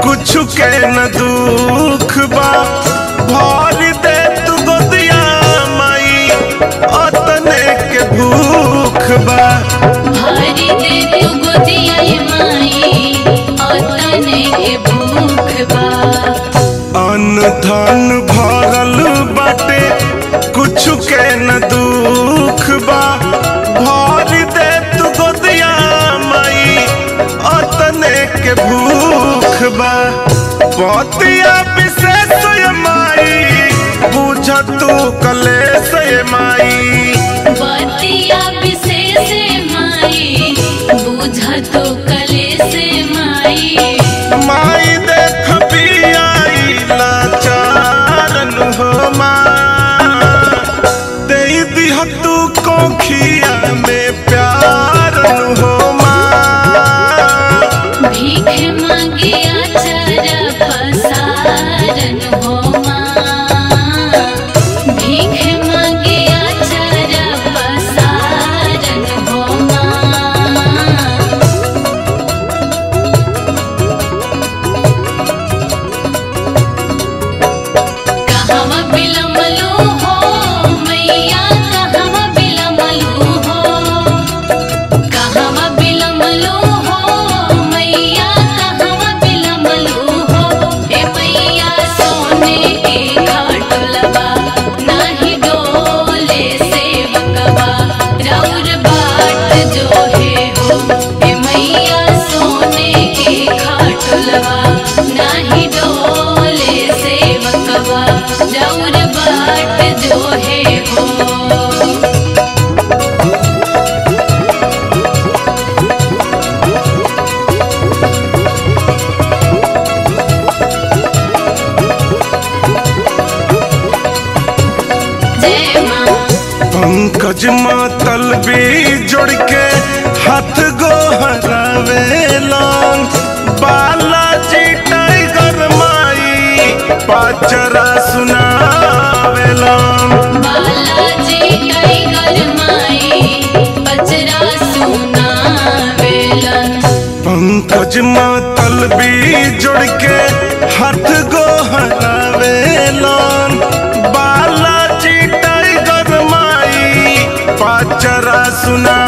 कुछ के न दुख बा भर दे तू गोदिया माई अतने के भूख बा भारी दे तू गोदिया ये माई अतने के भूख बा अन्न धन भरल बाटे कुछ के न दुख बा भर दे तू गोदिया माई अतने के भूख बा पतिया विशेष ये माई बुझ तू कलेश ये माई बतिया विशेष माई बुझ तो कले से माई माई देख पियाई लाचारन हो माँ दे दिह तू कोखिया में प्यारन हो माँ भीख मांगे आचार पसारन हो माँ भीख मांगे आचार पसारन हो माँ कहवा बिलमलू हो मैया कहवा बिलमलू हो कहवा बिलमलू हो मैया कहवा बिलमलू हो ए मैया सोने के घाटलवा नाही डोले सेवकवा राउर बाट जो है हो ए मैया सोने के घाटलवा नाही डोले सेवकवा राउर बाट जो है हो जय माँ पंकज मातल भी जोड़ के हाथ गोहरावेलन बालाजी टाइगर माई पाचरा सुनावेलन बालाजी टाइगर माई बजरा सुना वेलन पंकज मातल भी जोड़ के हाथ गोहरावेलन बालाजी टाइगर माई पाचरा सुना